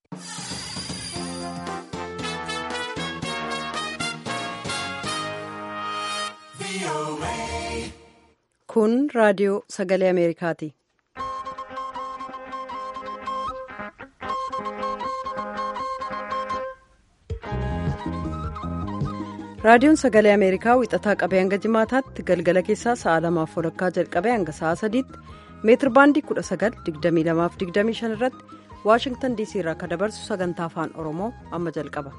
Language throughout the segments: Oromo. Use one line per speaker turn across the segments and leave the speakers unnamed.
Kun raadiyoo sagalee Ameerikaati. Raadiyoon sagalee Ameerikaa wixataa qabee hanga jimaataatti galgala keessaa sa'a lamaaf walakkaa jalqabee hanga sa'a sadiitti meetir baandii 19,2225 irratti Waashingtan DC irraa akka dabarsu sagantaa afaan Oromoo amma jalqaba.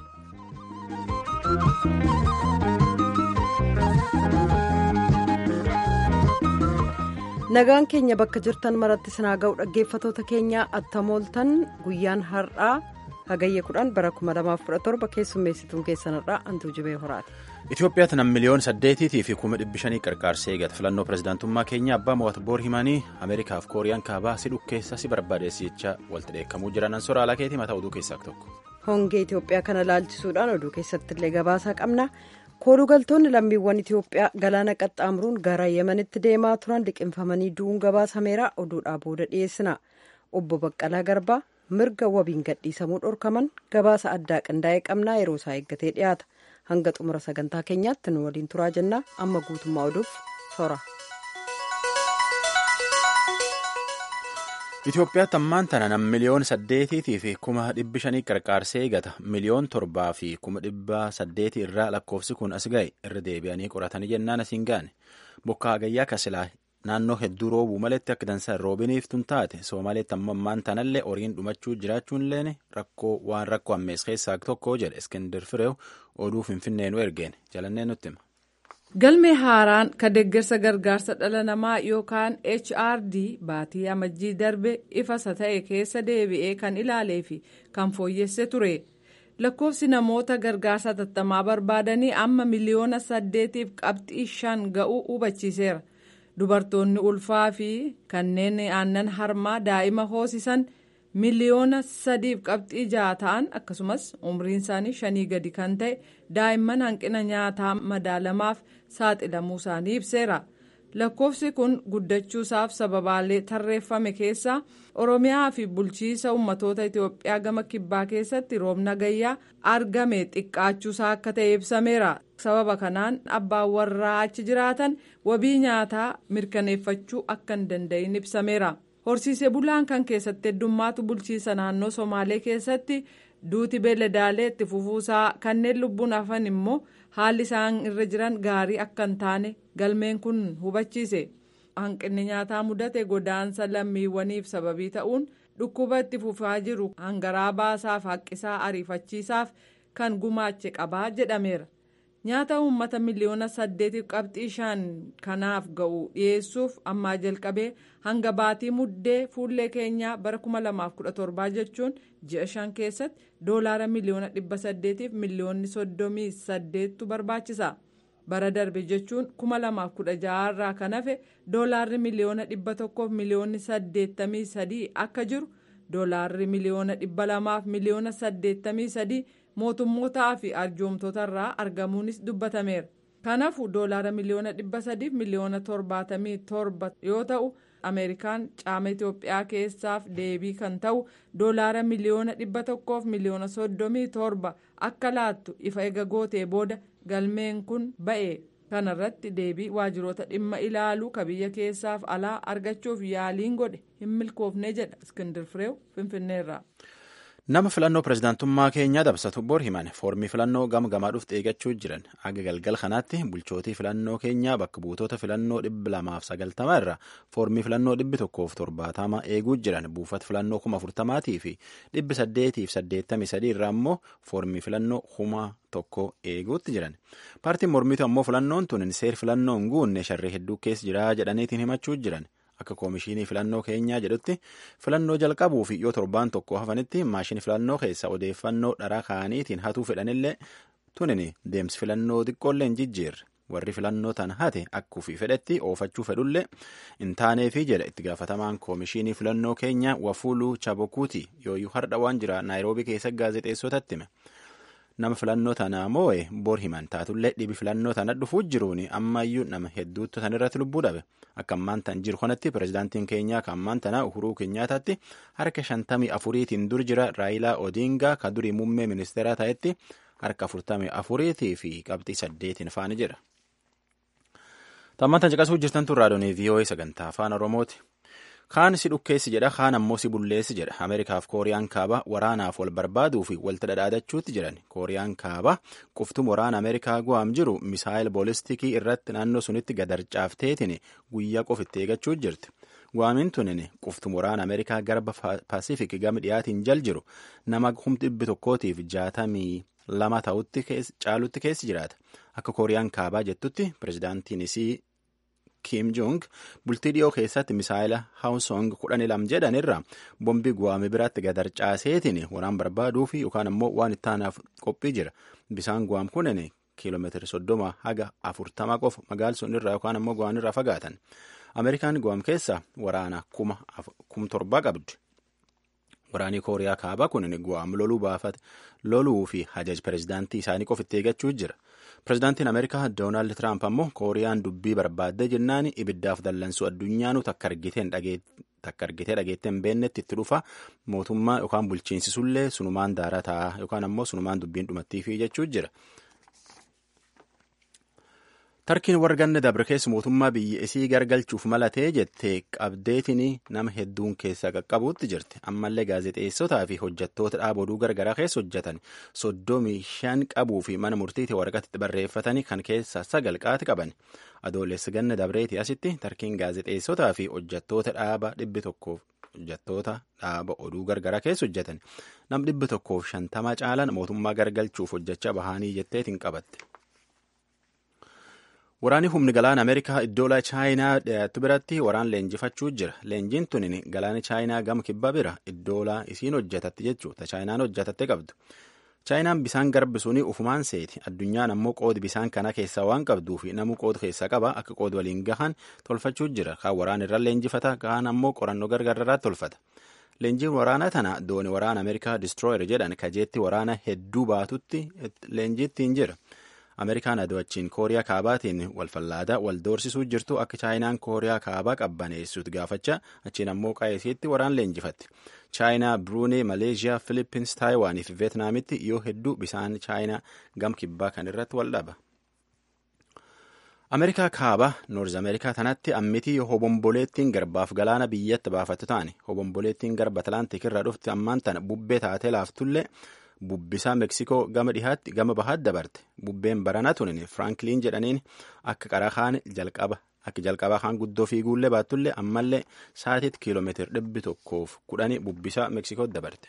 Nagaan keenya bakka jirtan maratti sinaa ga'u dhaggeeffatoota keenyaa attamooltan guyyaan har'aa hagayya 10 bara 2017 keessummeessituun keessanirraa hantuu jibee horaati.
Itoophiyaatti nam miliyoona saddeetiitii fi kuma dhibbi shanii qarqaarsee eegata filannoo pirezidaantummaa keenya abbaa mo'atu boor himanii ameerikaaf kooriyaan kaabaa si dhukkeessa si barbaadeessi jecha walitti dheekkamuu jiran ansora alaa keetii mataa oduu keessaa tokko.
Hongee Itoophiyaa kana laalchisuudhaan oduu keessatti illee gabaasaa qabna. koolugaltoonni lammiiwwan Itoophiyaa galaana qaxxaamuruun gara yemanitti deemaa turan liqinfamanii du'uun gabaasameera oduudhaa booda dhiyeessina. Obbo Baqqalaa Garbaa mirga wabiin gadhiisamuu dhorkaman gabaasa addaa qindaa'ee qabnaa yeroo isaa eeggatee dhiyaata. Hanga xumura sagantaa keenyaatti nu waliin turaa jennaa amma guutummaa oduuf sora.
Itoophiyaatti ammaan tana nam miliyoona saddeetiitii fi kuma dhibbi shanii qarqaarsee eegata miliyoon torbaa fi kuma dhibba saddeetii irraa lakkoofsi kun as ga'e irra deebi'anii qoratanii jennaan asiin gaane bokkaa hagayyaa kasilaa naannoo hedduu roobuu maletti akka dansa roobiniif tun taate soomaaleetti ammoo ammaan tanallee horiin dhumachuu jiraachuun leen rakkoo waan rakkoo ammees keessaa tokko jedhe iskindir fireew oduu finfinnee nu ergeen jalannee nutti hima.
galmee haaraan ka deeggarsa gargaarsa dhala namaa yookaan hrd baatii amajjii darbe ifasa ta'e keessa deebi'ee kan ilaalee fi kan fooyyesse ture lakkoofsi namoota gargaarsa tattamaa barbaadanii amma miliyoona saddeetiif qabxii shan ga'uu hubachiiseera dubartoonni ulfaa fi kanneen aannan harmaa daa'ima hoosisan miliyoona sadiif qabxii ja'a ta'an akkasumas umriin isaanii shanii gadi kan ta'e daa'imman hanqina nyaataa madaalamaaf saaxilamuu isaanii ibseera lakkoofsi kun guddachuusaaf sababaalee tarreeffame keessaa oromiyaa fi bulchiisa ummatoota itiyoophiyaa gama kibbaa keessatti roobna gayyaa argame xiqqaachuusaa akka ta'e ibsameera sababa kanaan abbaan warraa achi jiraatan wabii nyaataa mirkaneeffachuu akka hin danda'in ibsameera. horsiisee bulaan kan keessatti heddummaatu bulchiisa naannoo somaalee keessatti duuti beeladaalee itti fufuusaa kanneen lubbuun hafan immoo haalli isaan irra jiran gaarii akka hin taane galmeen kun hubachiise hanqinni nyaataa mudate godaansa lammiiwwaniif sababii ta'uun dhukkuba itti fufaa jiru hangaraa baasaaf haqqisaa ariifachiisaaf kan gumaache qabaa jedhameera. nyaata uummata miliyoona saddeetiif qabxii shan kanaaf ga'u dhiyeessuuf ammaa jalqabee hanga baatii muddee fuullee keenyaa bara 2017 jechuun ji'a shan keessatti doolaara miliyoona dhibba saddeetiif miliyoonni soddomii saddeettu barbaachisa bara darbe jechuun 2016 irraa kan hafe doolaarri miliyoona dhibba tokkoof miliyoonni saddeettamii sadii akka jiru doolaarri miliyoona dhibba lamaaf miliyoona saddeettamii sadii. mootummootaa fi arjoomtota irraa argamuunis dubbatameera kanaafuu doolaara miliyoona dhibba sadiif miliyoona torbaatamii torba yoo ta'u ameerikaan caama itiyoophiyaa keessaaf deebii kan ta'u doolaara miliyoona dhibba tokkoof miliyoona soddomii torba akka laattu ifa ega gootee booda galmeen kun ba'e kanarratti deebii waajiroota dhimma ilaaluu ka biyya keessaaf alaa argachuuf yaaliin godhe hin milkoofne jedha iskindir fireew finfinneerraa.
nama filannoo pirezidaantummaa keenyaa dabsatu bor himan foormii filannoo gama gamaa dhufte eeggachuu jiran aga galgal kanaatti bulchootii filannoo keenyaa bakka buutota filannoo dhibba lamaaf sagaltamaa irra foormii filannoo dhibbi tokkoof torbaatama eeguu jiran buufata filannoo kuma afurtamaatii fi dhibbi saddeetiif saddeettamii sadii irraa immoo foormii filannoo kuma tokko eeguutti jiran paartiin mormitu ammoo filannoon tun seer filannoo hin guunne sharree hedduu keessa jira jedhaniitiin himachuu jiran. akka koomishinii filannoo keenyaa jedhutti filannoo jalqabuu fi yoo torbaan tokko hafanitti maashinii filannoo keessa odeeffannoo dharaa kaa'aniitiin hatuu fedhanillee tunin deemsi filannoo xiqqoollee hin jijjiirre warri filannoo tan hate akkuu fi fedhetti oofachuu fedhullee hin taaneefi jedha itti gaafatamaan koomishinii filannoo keenyaa wafuuluu chabokuuti yooyyuu hardha waan jira naayiroobii keessa gaazexeessotatti hime nama filannoo tana moo'e bor himan taatullee dhibi filannoo tana dhufuu jiruun ammayyuu nama hedduutu tan irratti lubbuu dhabe akka ammaan tan jiru kanatti pirezidaantiin keenyaa kan ammaan tana uhuruu keenyaataatti harka shantamii afuriitiin dur jira raayilaa odiingaa ka durii muummee ministeeraa ta'etti harka afurtamii afuriitii fi qabxii saddeetiin faana jira. Tammaan tan caqasuu jirtan tun raadiyoo VOA sagantaa afaan Oromooti. Kaan si dhukkeessi jedha kaan ammoo si bulleessi jedha Ameerikaaf Kooriyaan kaabaa waraanaaf wal barbaaduu fi walitti dhadhaadachuutti jiran Kooriyaan kaabaa quftum waraana Ameerikaa gu'aam jiru misaayil boolistiikii irratti naannoo sunitti gadarcaafteetiin guyyaa qofitti eegachuu jirti. Gu'aamiin tunin quftum waraana Ameerikaa garba Paasifiik gama dhiyaatiin jal jiru nama humna dhibbi tokkootiif jaatamii lama ta'utti caalutti keessi jiraata. Akka Kooriyaan kaabaa jettutti pirezidaantiin isii Kim Jong bultii dhiyoo keessatti misaayila Hawusong kudhan lam jedhan irraa bombii guwaame biraatti gadarcaaseetiin waraan barbaaduu fi yookaan ammoo waan itti aanaaf qophii jira. Bisaan guwaam kunin kiiloomeetira soddoma haga afurtama qofa magaal sun irraa yookaan ammoo guwaan irraa fagaatan. Ameerikaan guwaam keessa waraana kuma torba qabdi. Waraanii Kooriyaa kaabaa kunin guwaam loluu baafate loluu fi hajaj pirezidaantii isaanii qofitti eeggachuu jira. Pirezidaantiin Ameerikaa Doonaald Tiraamp ammoo Kooriyaan dubbii barbaadde jennaan ibiddaaf dallansuu addunyaanu takka argitee dhageetteen beennetti itti dhufa mootummaa yookaan bulchiinsisullee sunumaan daaraa ta'a yookaan ammoo sunumaan dubbiin dhumattiifi jechuu jira. Tarkiin warra ganna dabre keessa mootummaa biyya isii gargalchuuf malatee jettee qabdeetiin nama hedduun keessaa qaqqabuutti jirti. Ammallee gaazexeessotaa fi hojjettoota dhaaba oduu gargaraa keessa hojjetan soddomii shan qabuu fi mana murtiitti waraqatti barreeffatanii kan keessaa sagal qaati qaban. Adoolessa ganna dabreeti asitti tarkiin gaazexeessotaa fi hojjettoota dhaaba dhibbi tokkoof hojjettoota dhaaba oduu gargaraa keessa hojjetan nam dhibbi tokkoof shantama caalan mootummaa gargalchuuf hojjechaa bahanii jetteetiin qabatte. Waraanni humni galaana Ameerikaa iddoola Chaayinaa dhiyaatu biratti waraan leenjifachuu jira. Leenjiin tunin galaana Chaayinaa gama kibbaa bira iddoola isiin hojjetatte jechuudha. Chaayinaan hojjetatte qabdu. Chaayinaan bisaan garbisuun ufumaan seeti. Addunyaan ammoo qoodi bisaan kana keessaa waan qabduu fi namuu qooda keessaa qaba akka qoodi waliin gahan tolfachuu jira. Kaan waraan irra leenjifata kaan ammoo qorannoo gargaararraa tolfata. Leenjiin waraanaa tana dooni waraana Ameerikaa Destroyer jedhan kajeetti waraana hedduu baatutti leenjiittiin jira. Ameerikaan ado'achiin Kooriyaa kaabaatiin walfallaadaa wal doorsisuu jirtu akka Chaayinaan Kooriyaa kaabaa qabbaneessuutti gaafachaa achiin ammoo qaayisiitti waraan leenjifatti. Chaayinaa, Bruunee, Maleeshiyaa, Filippins, Taayiwaanii fi Veetnaamitti yoo hedduu bisaan Chaayinaa gam kibbaa kan irratti wal dhaba. Ameerikaa kaabaa Noorz Ameerikaa tanatti ammitii hobomboleettiin garbaaf galaana biyyatti baafattu taane hobomboleettiin garba Atlaantik irraa dhufti ammaan tana bubbee taatee laaftullee bubbisaa Meksikoo gama dhihaatti gama bahaatti dabarte bubbeen baranaa tunin Firankiliin jedhaniin akka qaraa kaan jalqaba akka jalqabaa kaan guddoo fiiguullee baattullee ammallee sa'atiitti kiiloomeetira dhibbi tokkoof kudhanii bubbisaa Meksikootti dabarte.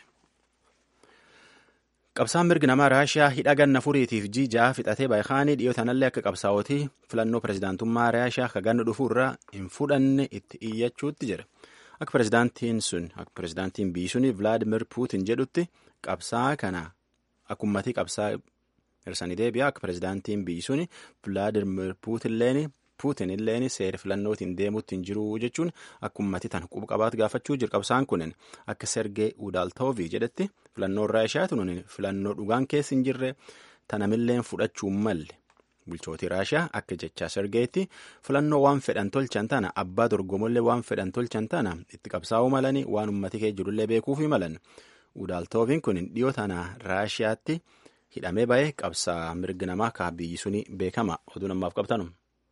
Qabsaan mirgi namaa Raashiyaa hidha ganna furiitiif jiijaa fixatee baay'aanii dhiyoo tanallee akka qabsaa'otii filannoo pirezidaantummaa Raashiyaa akka ganna dhufuu irraa hin fudhanne itti iyyachuutti jira. Akka pirezidaantiin sun akka pirezidaantiin biyyi suni Vilaadimir Puutin jedhutti qabsaa kana akka ummatii qabsaa hirsanii deebi'a akka pirezidaantiin biyyi suni Vilaadimir Puutin illeen seera filannootiin deemuutti hin jiru jechuun akka ummatii tan quba qabaatu gaafachuu jira qabsaan kunin akka Sergee Udaaltoovii jedhetti filannoon Raashiyaa tunuun filannoo dhugaan keessa hin jirre tanamilleen fudhachuu malle. Bulchootii Raashiyaa akka jechaa Sergeetti filannoo waan fedhan tolchan tana abbaa dorgomollee waan fedhan tolchan tana itti qabsaa'uu malanii waan ummati kee jirullee beekuufi malan. Udaaltooviin kun dhiyoo tana Raashiyaatti hidhamee ba'ee qabsaa mirgi namaa kaa biyyi suni beekama oduu namaaf qabtanu.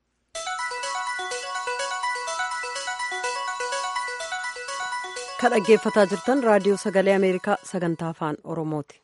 Kan dhaggeeffataa jirtan raadiyoo sagalee Ameerikaa sagantaa afaan Oromooti.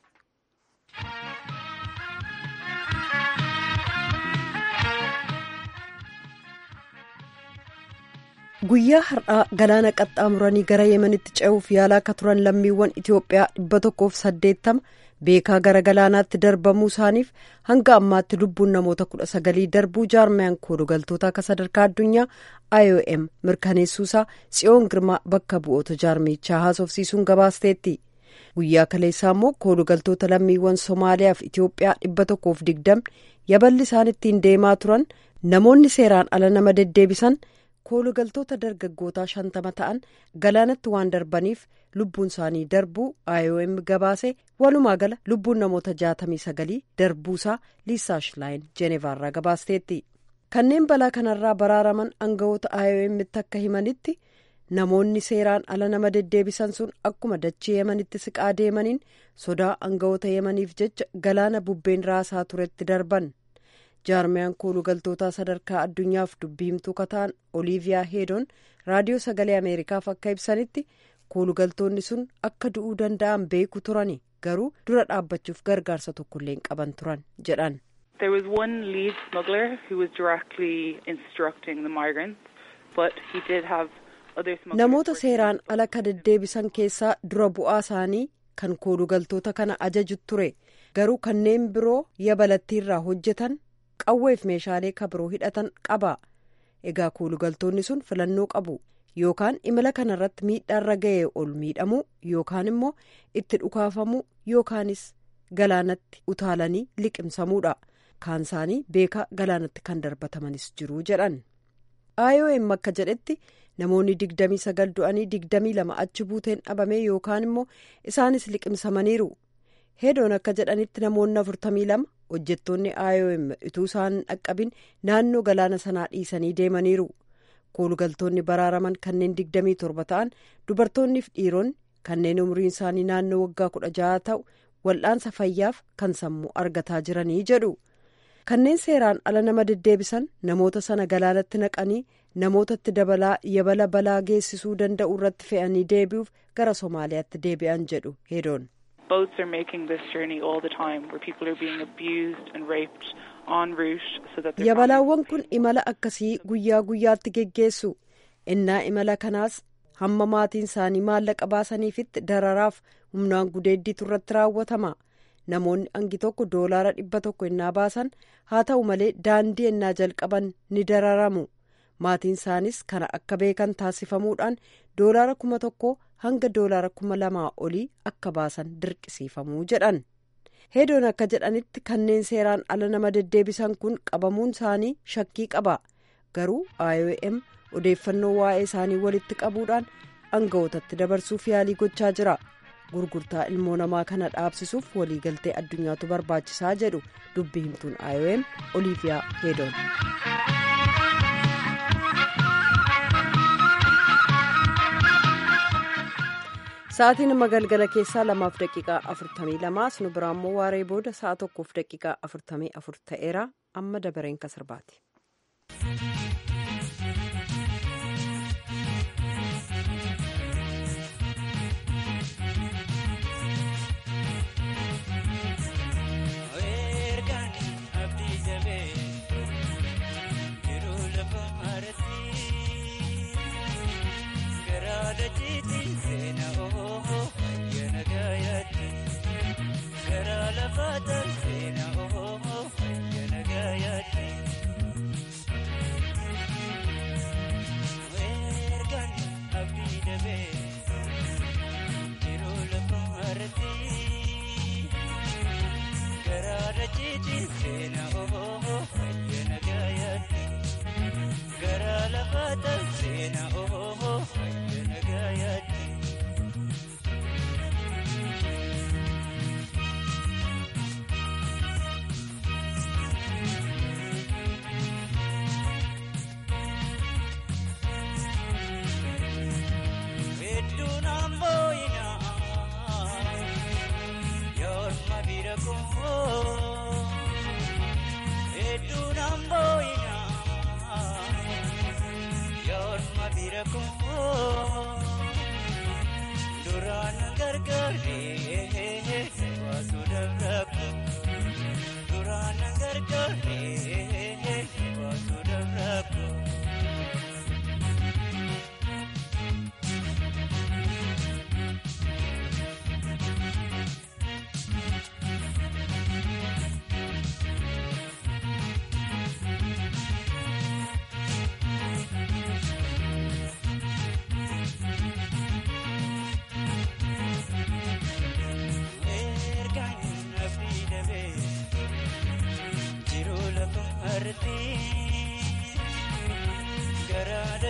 Guyyaa har'aa galaana qaxxaamuranii gara Yemenitti ce'uuf yaalaa akka turan lammiiwwan Itoophiyaa dhibba tokkoof saddeettama beekaa gara galaanaatti darbamuu isaaniif hanga ammaatti lubbuun namoota kudha sagalii darbuu jaarmiyaan koolugaltoota akka sadarkaa addunyaa IOM mirkaneessuusaa tsiyoon girmaa bakka bu'oota jaarmichaa haasofsiisuun gabaasteetti. Guyyaa kaleessaa immoo koolugaltoota lammiiwwan Somaaliyaa fi Itoophiyaa dhibba tokkoof digdamni yaballi isaan ittiin deemaa turan namoonni seeraan ala nama deddeebisan koolugaltoota dargaggootaa shantama ta'an galaanatti waan darbaniif lubbuun isaanii darbuu iom gabaase walumaa gala lubbuun namoota jaatamii sagalii darbuusaa liisaa shilaayin jeenevaarraa gabaasteetti kanneen balaa kanarraa baraaraman aangawoota iom'tti akka himanitti namoonni seeraan ala nama deddeebisan sun akkuma dachee yemanitti siqaa deemaniin sodaa aangawoota yemaniif jecha galaana bubbeen raasaa turetti darban. jaarmiyaan koolugaltootaa sadarkaa addunyaaf dubbiimtuu kataan oliiviyaa heedoon raadiyoo sagalee ameerikaaf akka ibsanitti koolugaltoonni sun akka du'uu danda'an beeku turani garuu dura dhaabbachuuf gargaarsa tokkollee hin qaban turan jedhan.
There was one lead smuggler who was directly instructing the migrants, but he did have other smugglers.
Namoota seeraan ala ka deddeebisan keessaa dura bu'aa isaanii kan koolugaltoota kana ajaju ture garuu kanneen biroo yabalattiirraa hojjetan. qawweef meeshaalee kabiroo hidhatan qaba egaa koolugaltoonni sun filannoo qabu yookaan imala kanarratti miidhaarra ga'ee ol miidhamuu yookaan immoo itti dhukaafamuu yookaanis galaanatti utaalanii liqimsamuudha kaan isaanii beekaa galaanatti kan darbatamanis jiru jedhan iom akka jedhetti namoonni digdamii sagal du'anii digdamii lama achi buuteen dhabame yookaan immoo isaanis liqimsamaniiru heedoon akka jedhanitti namoonni afurtamii lama hojjettoonni iom utuu isaan dhaqqabin naannoo galaana sanaa dhiisanii deemaniiru koolugaltoonni baraaraman kanneen digdamii torba ta'an dubartoonniif dhiironni kanneen umriin isaanii naannoo waggaa kudha jaha ta'u wal'aansa fayyaaf kan sammuu argataa jiranii jedhu kanneen seeraan ala nama deddeebisan namoota sana galaanatti naqanii namootatti dabalaa yabala balaa geessisuu danda'u irratti fe'anii deebi'uuf gara somaaliyaatti deebi'an jedhu heedoon.
boats are making this journey all the time where people are being abused and raped en route so that their
yabalaawwan kun imala akkasii guyyaa guyyaatti geggeessu innaa imala kanaas hamma maatiin isaanii maallaqa baasaniifitti dararaaf humnaan gudeeddiitu irratti raawwatama namoonni hangi tokko doolaara dhibba tokko innaa baasan haa ta'u malee daandii innaa jalqaban ni dararamu maatiin isaanis kana akka beekan taasifamuudhaan doolaara kuma tokko hanga doolaara kuma lamaa olii akka baasan dirqisiifamuu jedhan heedoon akka jedhanitti kanneen seeraan ala nama deddeebisan kun qabamuun isaanii shakkii qaba garuu iom odeeffannoo waa'ee isaanii walitti qabuudhaan aangawootatti dabarsuuf yaalii gochaa jira gurgurtaa ilmoo namaa kana dhaabsisuuf waliigaltee addunyaatu barbaachisaa jedhu dubbi himtuun iom oliiviyaa heedoon. sa'aatiin amma galgala keessaa lamaaf daqiiqaa afurtamii lamaa nu biraa immoo waaree booda sa'a tokkoof daqiiqaa afurtamii afur ta'eera amma dabareen kasirbaati.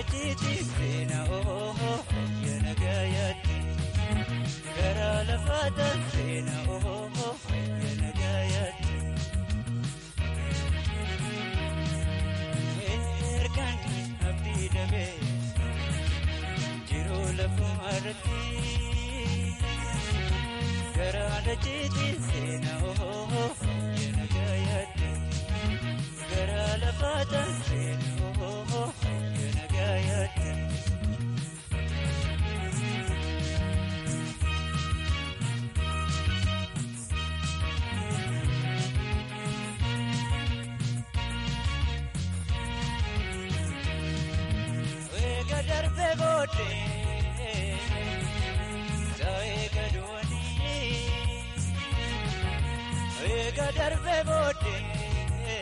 dachiitii seena oohoo yana gaayaatti gara lafaataan seena oohoo yana gaayaatti. Ergaan abdii dabee jiruu lafuma irratti gara dachiitii seena oohoo yana gaayaatti. gara lafaataan seena oohoo yana gaayaatti. Eega darbee booddee eega duwwanii eega darbee booddee.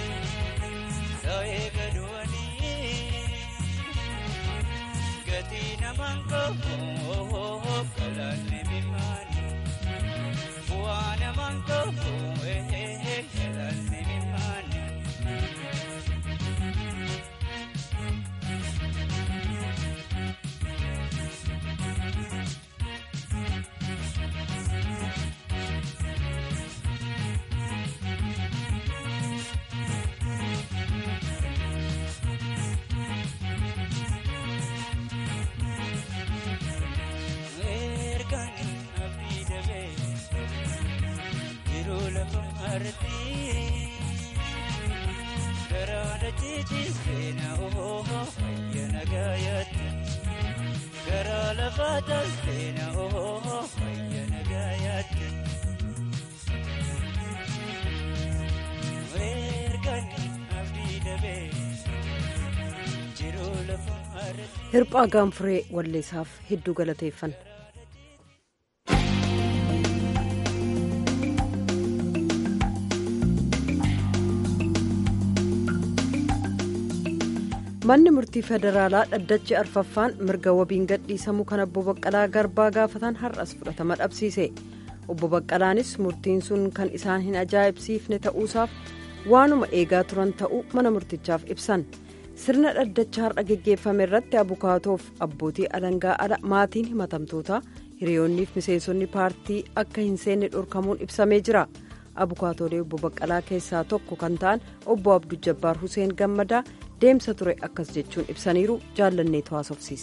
Eega duwwanii gatii namaan qabu galaanni mimaani bu'aa namaan qabu galaanni mimaani. Gara lafaataan seena oohoo fayyana gaayaatti. Ergaan abdii dabee jiruu lafa irratti.
Hirphaa gaanfuree walleessaaf hedduu galateeffanna. manni murtii federaalaa dhaddachi arfaffaan mirga wabiin gadhiisamuu kan obbo baqqalaa garbaa gaafatan har'as fudhatama dhabsiise obbo baqqalaanis murtiin sun kan isaan hin ajaa'ibsiifne ta'uusaaf waanuma eegaa turan ta'uu mana murtichaaf ibsan sirna dhaddacha har'a geggeeffame irratti abukaatoof abbootii alangaa ala maatiin himatamtootaa hiriyoonniif miseensonni paartii akka hin seenne dhorkamuun ibsamee jira abukaatoolee obbo baqqalaa keessaa tokko kan ta'an obbo abduu jabbaar huseen gammadaa deemsa ture akkas jechuun ibsaniiru jaallanneetu haasofsiise.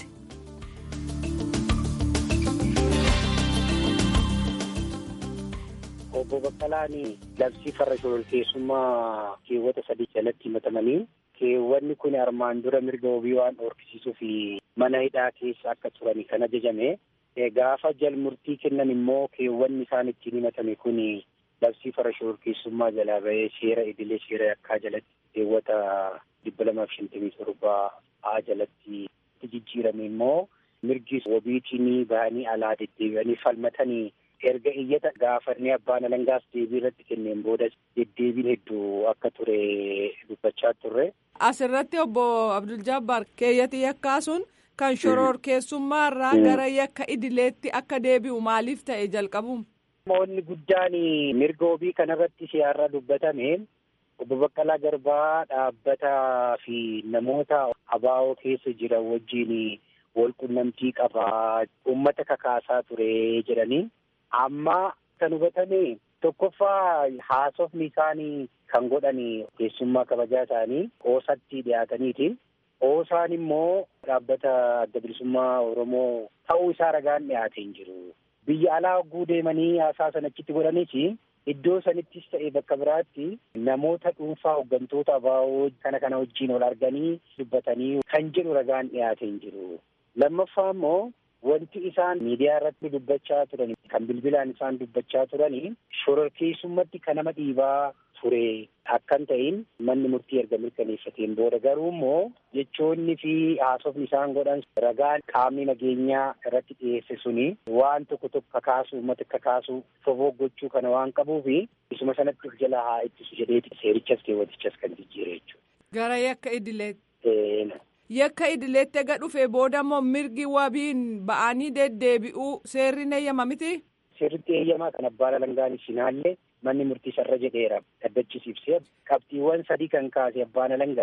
obbo Baqqalaan labsii farra shororkeessummaa keewwata sadii jalatti himatamanii keewwanni kun armaan dura mirga wabii waan dhoorkisiisuu fi mana hidhaa keessa akka turani kan ajajame gaafa jal murtii kennan immoo keewwanni isaan ittiin himatame kun labsii farra shororkeessummaa jalaa bahee seera idilee seera yakkaa jalatti keewwata dhibba lamaaf shantamii torbaa haa jalatti jijjiirame immoo mirgi wabiitiin bahanii alaa deddeebi'anii falmatanii erga iyyata gaafannee abbaan alangaas deebii irratti kenneen booda deddeebiin hedduu akka ture dubbachaa turre.
Asirratti obbo Abdul Jabbaar keeyyati yakkaa sun kan shororkeessummaa irraa gara yakka idileetti akka deebi'u maaliif ta'e jalqabuun.
Moonni guddaan mirga wabii kanarratti siyaarra dubbatame obbo Baqqalaa Garbaa dhaabbataa fi namoota abaa'oo keessa jiran wajjin wal qunnamtii qabaa uummata kakaasaa ture jedhanii amma kan hubatame tokkoffaa haasofni isaanii kan godhan keessummaa kabajaa isaanii oosatti dhiyaataniiti. Oosaan immoo dhaabbata adda bilisummaa Oromoo ta'uu isaa ragaan dhiyaatee hin jiru. Biyya alaa hogguu deemanii haasaa sanachitti godhanis iddoo sanittis ta'e bakka biraatti namoota dhuunfaa hooggantoota abaa'oo kana kana wajjin ol arganii dubbatanii kan jedhu ragaan dhiyaatee hin jiru. Lammaffaa immoo wanti isaan miidiyaa irratti dubbachaa turan kan bilbilaan isaan dubbachaa turanii shororkeessummatti kan nama dhiibaa ture akkan ta'in manni murtii erga mirkaneeffateen booda garuu immoo jechoonni fi haasofni isaan godhan ragaan qaamni nageenyaa irratti dhiyeesse suni waan tokko tokko kakaasu uummata kakaasu fofoggochuu kana waan qabuufi isuma sanatti of jala haa ittisu jedheeti seerichas keewwatichas kan jijjiire jechuudha.
Gara yakka idileetti. Yakka idileetti ega dhufe booda immoo mirgi wabiin ba'anii deddeebi'uu seerri eeyyama miti.
Seerritti eeyyamaa kan abbaan alangaanis hinaallee manni murtii sarara jedheera dhaddachisiibsee qabxiiwwan sadii kan kaase abbaan alangaa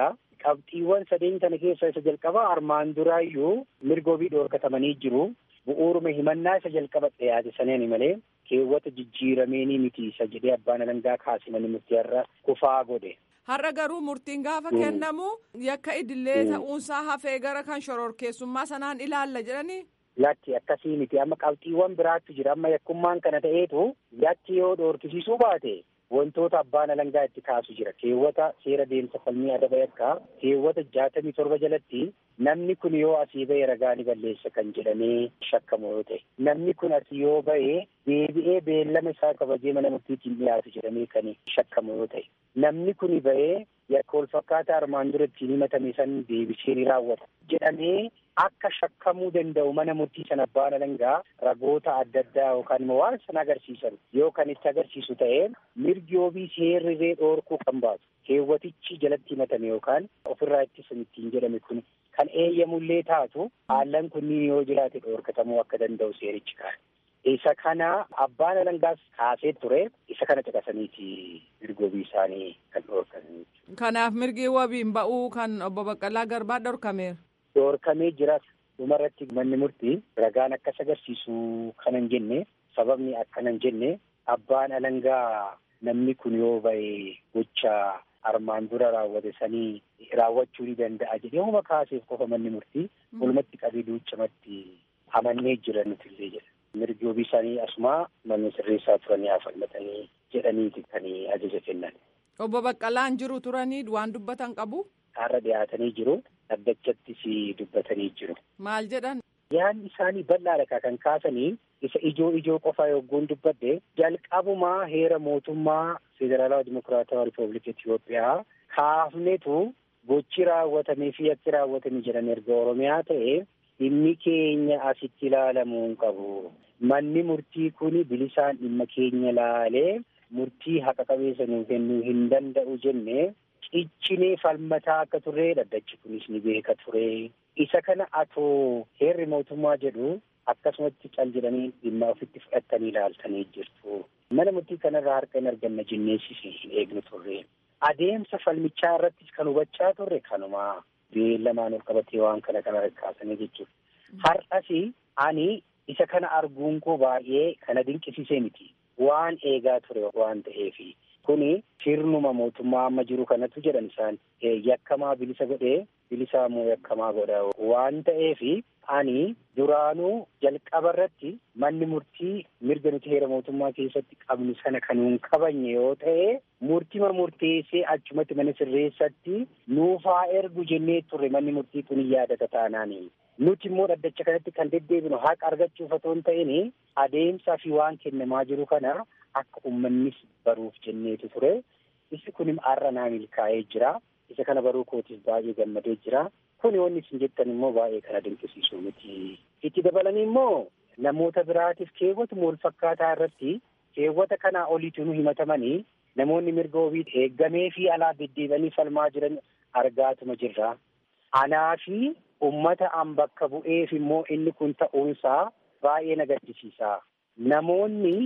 qabxiiwwan sadeen kana keessaa isa jalqabaa armaan duraayyuu mirgoobii dhoorkatamanii jiru bu'uuruma himannaa isa jalqaba dhiyaate saneeni malee keewwata jijjiirameenii miti isa jedhee abbaan alangaa kaasimanii murtii har'a kufaa godhe.
Har'a garuu murtiin gaafa kennamu yakka idillee ta'uunsaa hafee gara kan shororkeessummaa sanaan ilaalla jedhanii.
Yakki akkasii miti amma qabxiiwwan biraatti jira amma yakkummaan kana ta'eetu yakki yoo dhoorkisiisuu baate wantoota abbaan alangaa itti kaasu jira keewwata seera deemsa falmii adaba yakkaa keewwata jaatamii torba jalatti namni kun yoo asii ba'e ragaa ni balleessa kan jedhamee shakkamu yoo ta'e namni kun asii yoo ba'e deebi'ee beellama isaa kabajee mana murtiitiin dhiyaatu jedhamee kan shakkamu yoo ta'e namni kun ba'ee yakka wal fakkaataa armaan dura ittiin himatame san deebisee ni raawwata jedhamee akka shakkamuu danda'u mana murtii sana abbaan alangaa ragoota adda addaa yookaan immoo waan sana agarsiisan yoo kan itti agarsiisu ta'e mirgi wabii seerriree dhoorkuu kan baasu keewwatichi jalatti himatame yookaan ofirraa ittisan ittiin jedhame kun kan eeyyamullee taatu haallan kunniin yoo jiraate dhoorkatamuu akka danda'u seerichi kaa'e. Isa kana abbaan alangaas kaasee ture isa kana caqasaniiti mirgi wabii isaanii kan dhoorkanii.
Kanaaf mirgi wabiin ba'uu kan obbo Baqqalaa Garbaa dhorkameera.
Dhoorkamee jira dhumarratti manni murtii ragaan akkas agarsiisu kanan jenne sababni akkanan jenne abbaan alangaa namni kun yoo ba'e gocha armaan dura raawwate sanii raawwachuu ni danda'a jedhee huma kaaseef qofa manni murtii walumatti qabee duuchamatti amannee jira nutillee jedha. Mirgi wabii isaanii asumaa manni sirreessaa turanii haa falmatanii jedhaniiti kan ajaja kennan.
Obbo Baqqalaan jiru turanii waan dubbatan qabu.
Har'a dhiyaatanii jiru. Dhaddachattis dubbatanii jiru.
Maal jedhan?
Yaadni isaanii bal'aadha kan kaasanii isa ijoo ijoo qofaa yogguun dubbadde jalqabumaa heera mootummaa federaalawaa dimokiraatawaa riippaabilika Itoophiyaa kaafnetu gochi raawwatamee fi yakki raawwatame jedhan erga Oromiyaa ta'e dhimmi keenya asitti ilaalamuu hin qabu. Manni murtii kun bilisaan dhimma keenya laalee murtii haqa qabeessa nuu kennuu hin danda'u jenne ciccinee falmataa akka turre dhaddachi kunis ni beeka ture. Isa kana atoo heerri mootummaa jedhu akkasumatti cal jedhanii dhimma ofitti fudhattanii ilaaltanii jirtu. Mana murtii kanarraa harka hin arganna jenneessis hin eegnu turre. Adeemsa falmichaa irrattis kan hubachaa turre kanuma beellamaan ol qabatee waan kana kana kaasanii jechuudha. Har'as ani isa kana arguun koo baay'ee kana dinqisiisee miti. Waan eegaa ture waan ta'eefi. Kuni sirnuma mootummaa amma jiru kanatu jedhan isaan yakkamaa bilisa godhee bilisaa immoo yakkamaa godha waan ta'eefi ani duraanuu jalqaba irratti manni murtii mirga nuti heera mootummaa keessatti qabnu sana kan hin kabajne yoo ta'e murtima murteessee achumatti mana sirreessatti nuufaa ergu jennee turre manni murtii kun yaadata taanaani. Nuti immoo dhaddacha kanatti kan deddeebinu haqa argachuuf otoo hin ta'in adeemsaa fi waan kennamaa jiru kana akka uummannis baruuf jenneetu ture. Isi kun har'a naa milkaa'ee jira. Isa kana baruu kootiif baay'ee gammadee jira. Kun wanni isin jettan immoo baay'ee kana dinqisiisu miti. Itti dabalanii immoo namoota biraatiif keewwatuma wal fakkaataa irratti keewwata kanaa oliitu nu himatamanii namoonni mirga wabii eeggamee fi alaa deddeebi'anii falmaa jiran argaatuma jirra. Anaa fi uummata an bakka bu'eef immoo inni kun ta'uunsaa baay'ee na gaddisiisa. Namoonni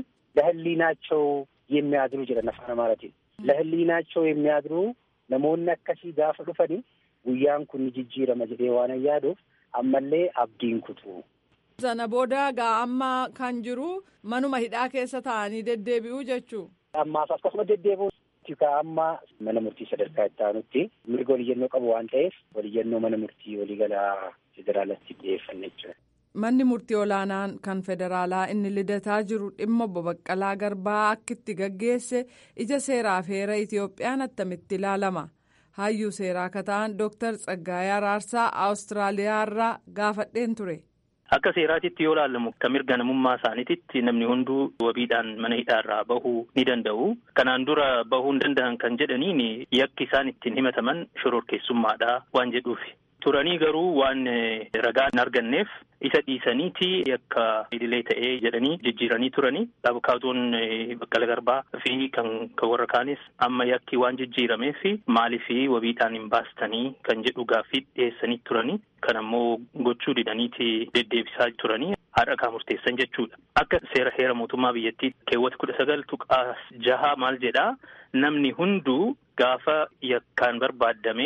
ለህሊናቸው የሚያድሩ jedhan afaan amaaratiin ለህሊናቸው የሚያድሩ namoonni akkasii gaafa dhufani guyyaan kun ni jijjiirama jedhee waan yaaduuf ammallee abdiin kutu.
Sana booda gaa amma kan jiru manuma hidhaa keessa taa'anii deddeebi'uu jechuu.
Ammaaf akkasuma deddeebi'uu ka amma mana murtii sadarkaa itti aanutti mirga waliyyannoo qabu waan ta'eef waliyyannoo mana murtii waliigalaa federaalatti dhiyeeffanne jechuudha.
Manni murtii olaanaan kan federaalaa inni lidataa jiru dhimma obbo Baqqalaa Garbaa akkitti gaggeesse ija seeraaf heera Itiyoophiyaan attamitti ilaalama. Hayyuu seeraa akka ta'an Dooktar Tsaggaayee Araarsaa Awustiraaliyaarraa gaafadheen ture.
Akka seeraatitti yoo ilaalamu kan mirga namummaa isaaniititti namni hunduu wabiidhaan mana hidhaarraa bahuu ni danda'u. Kanaan dura bahuu hin danda'an kan jedhaniin yakki isaan ittiin himataman shororkeessummaadha waan jedhuufi. Turanii garuu waan ragaa hin arganneef isa dhiisaniiti yakka idilee ta'ee jedhanii jijjiiranii turanii abukaatoon baqqala garbaa fi kan warra kaanis amma yakki waan jijjiirameef maaliif wabiidhaan hin baastanii kan jedhu gaaffii dhiyeessanii turanii kan ammoo gochuu didaniiti deddeebisaa turanii haadha kaa murteessan jechuudha. Akka seera heera mootummaa biyyattii keewwata kudha sagal tuqaa jaha maal jedhaa namni hunduu gaafa yakkaan barbaaddamee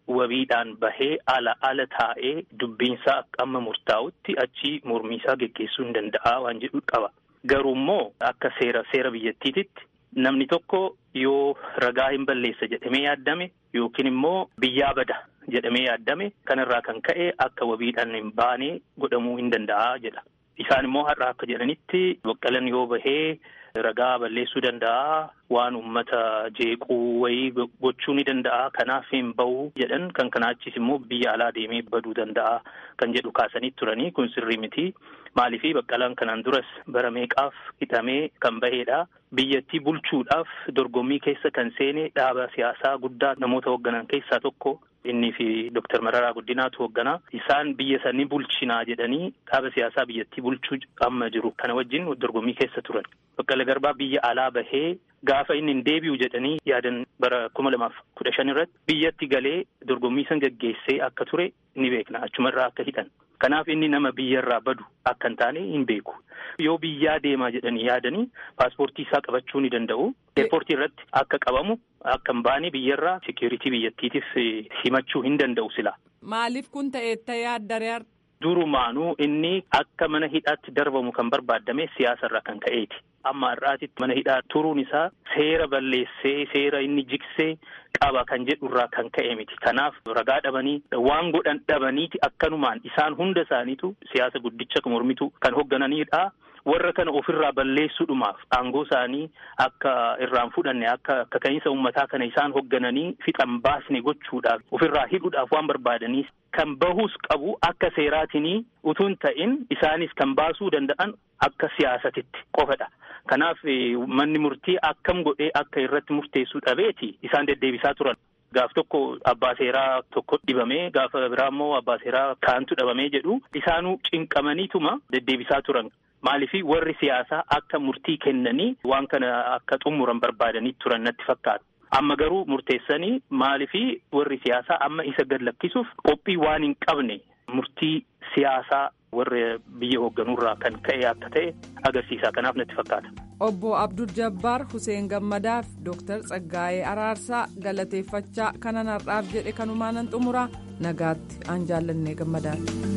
wabiidhaan bahee ala ala taa'ee dubbiinsaa akka amma murtaa'utti achi mormiisaa geggeessuu hin danda'a waan jedhu qaba. Garuu immoo akka seera seera biyyattiititti namni tokko yoo ragaa hin balleessa jedhamee yaaddame yookiin immoo biyyaa bada jedhamee yaaddame kanarraa kan ka'e akka wabiidhaan hin baane godhamuu hin danda'a jedha. Isaan immoo har'a akka jedhanitti baqqalan yoo bahee ragaa balleessuu danda'a waan uummata jeequu wayii gochuu ni danda'a kanaaf hin bahu jedhan kan kanaachis immoo biyya alaa deemee baduu danda'a kan jedhu kaasanii turanii kun sirrii miti maaliifi baqqalaan kanaan duras bara meeqaaf hidhamee kan baheedha biyyattii bulchuudhaaf dorgommii keessa kan seene dhaaba siyaasaa guddaa namoota hoogganan keessaa tokko innii fi Dooktar Mararaa Guddinaatu hoogganaa isaan biyya sanii bulchinaa jedhanii dhaaba siyaasaa biyyattii bulchuu amma jiru kana wajjin dorgommii keessa turan. Baqqala Garbaa biyya alaa bahee gaafa inni hin deebi'u jedhanii yaadan bara kuma lamaaf kudha shan irratti biyyatti galee dorgommii san gaggeessee akka ture ni beekna achumarraa akka hidhan. Kanaaf inni nama biyyarraa badu akka hin taane hin beeku. Yoo biyyaa deemaa jedhanii yaadanii paaspoortii isaa qabachuu ni danda'u. Eerpoortii irratti akka qabamu akka hin baane biyyarraa seekuritii biyyattiitiif himachuu hin danda'u sila.
Maaliif kun ta'eetta yaaddaree
Durumaanuu inni akka mana hidhaatti darbamu kan barbaadame siyaasarraa kan ka'eeti. Amma har'aatitti mana hidhaa turuun isaa seera balleessee seera inni jigsee qaba kan jedhurraa kan ka'e miti. Kanaaf ragaa dhabanii waan godhan dhabaniiti akkanumaan isaan hunda isaaniitu siyaasa guddicha mormitu kan hooggananidha. Warra kana ofirraa balleessuudhumaaf aangoo isaanii akka irraan fudhanne akka kaka'iinsa uummataa kana isaan hooggananii fixan baasne gochuudhaaf ofirraa hidhuudhaaf waan barbaadaniif kan bahus qabu akka seeraatinii utuun ta'in isaanis kan baasuu danda'an akka siyaasatitti qofadha. Kanaaf manni murtii akkam godhee akka irratti murteessuu dhabeeti isaan deddeebisaa turan. Gaaf tokko abbaa seeraa tokko dhibamee gaafa biraa immoo abbaa seeraa kaantu dhabamee jedhu isaanuu cinqamaniituma deddeebisaa turan. Maaliifii warri siyaasaa akka murtii kennanii waan kana akka xumuran barbaadanii turan natti fakkaata. Amma garuu murteessanii maaliifii warri siyaasaa amma isa gad lakkisuuf qophii waan hin qabne murtii siyaasaa warra biyya hoogganuurraa kan ka'e akka ta'e agarsiisa. Kanaaf natti fakkaata.
Obbo Abdul Jabbaar Hussein Gammadaaf Dooktar Tsaggaayee Araarsaa galateeffachaa kanan har'aaf jedhe kanumaanan xumuraa nagaatti aan jaallannee gammadaati.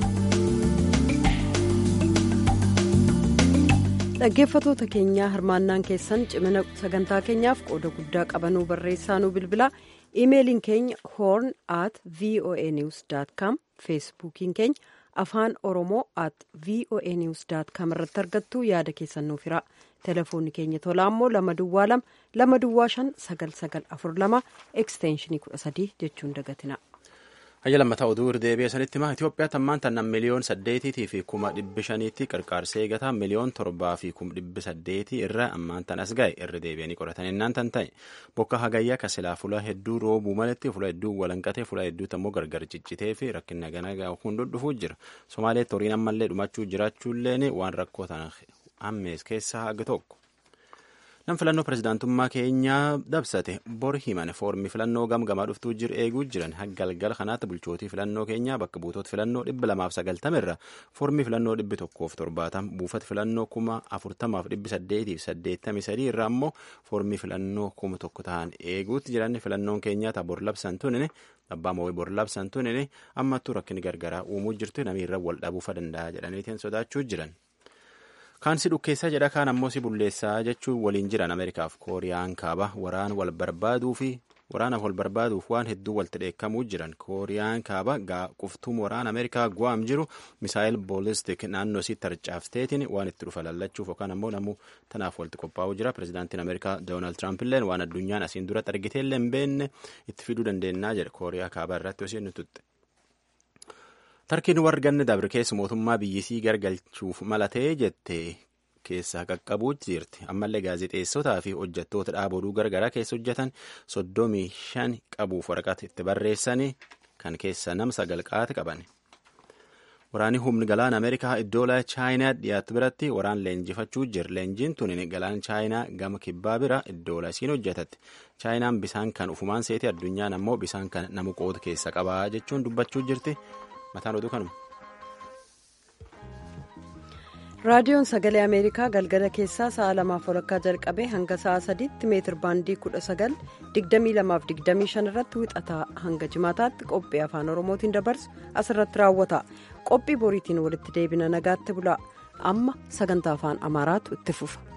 dhaggeeffatoota keenyaa hirmaannaan keessan cimina sagantaa keenyaaf qooda guddaa qabanuu barreessaa nu bilbila iimeeliin keenya horn at voa news com feesbuukiin keenya afaan oromoo at voa news com irratti argattu yaada keessan nuuf hira telefoonni keenya tolaa immoo lama duwwaa lama lama duwwaa shan sagal sagal afur lama ekstenshinii kudha sadii jechuun dagatina.
Hayya lammataa oduu irdeebi'ee sanitti himaa Itoophiyaatti ammaan tana miliyoon saddeetiitii fi kuma dhibbi shaniitti qarqaarsee eegataa miliyoon torbaa fi kuma dhibbi saddeetii irra ammaan tan as ga'e irra deebi'anii qoratan innaan tan ta'e bokka hagayyaa ka silaa fula hedduu roobuu malatti fula hedduu walanqatee fula hedduutti ammoo gargar ciccitee fi rakkina ganagaa hunduu dhufuu jira Somaaleetti horiin ammallee dhumachuu jiraachuulleen waan rakkoo tan ammees keessaa haga tokko. Nam filannoo pirezidaantummaa keenyaa dabsate bor himan foormi filannoo gamgamaa dhuftuu jiru eeguu jiran galgala kanaatti bulchootii filannoo keenyaa bakka buutoota filannoo dhibba lamaaf sagaltama irra foormi filannoo dhibbi tokkoof torbaatam buufata filannoo kuma afurtamaaf dhibbi saddeetiif saddeettamii sadii irraa ammoo foormi filannoo kuma tokko ta'an eeguutti jiran filannoon keenyaa ta'a bor labsan tunine abbaa mo'ee bor labsan tunine ammattuu rakkinni gargaraa uumuu jirtu namiirra wal dhabuufa danda'a jedhaniitiin sodaachuu jiran. kaan si dhukkeessaa jedha kaan ammoo si bulleessaa jechuun waliin jiran ameerikaaf kooriyaan kaaba waraan wal barbaaduu fi waraanaaf wal barbaaduuf waan hedduu walitti dheekkamuu jiran kooriyaan kaaba quftuun waraana ameerikaa gu'aam jiru misaayil boolistik naannoo isii tarcaafteetiin waan itti dhufa lallachuuf yookaan ammoo namuu tanaaf walitti qophaa'uu jira pirezidaantiin ameerikaa doonaald tiraamp illeen waan addunyaan asiin duratti argiteellee hin beekne itti fiduu dandeennaa jedha kooriyaa kaabaa irratti osoo inni tutte. tarkiin warganni dabre keessa mootummaa biyyisii gargalchuuf malatee jette keessaa qaqqabuu jirti ammallee gaazexeessotaa fi hojjettoota dhaaba oduu gargaraa keessa hojjetan soddomii shan qabuuf waraqata itti barreessanii kan keessa nam sagal qaate qaban. Waraanni humni galaana Ameerikaa iddoo chaayinaa dhiyaatu biratti waraan leenjifachuu jira. Leenjiin tun galaana chaayinaa gama kibbaa bira iddoo isiin hojjetatti. Chaayinaan bisaan kan ufumaan seeti addunyaan ammoo bisaan kan nama qoodu keessa qabaa jechuun dubbachuu jirti. mataan oduu kanuma.
raadiyoon sagalee ameerikaa galgala keessaa sa'a lamaaf walakkaa jalqabee hanga sa'a sadiitti meetir baandii kudha sagal digdamii lamaaf digdamii shan irratti wixataa hanga jimaataatti qophii afaan oromootiin dabarsu asirratti raawwata qophii boriitiin walitti deebina nagaatti bulaa amma sagantaa afaan amaaraatu itti fufa.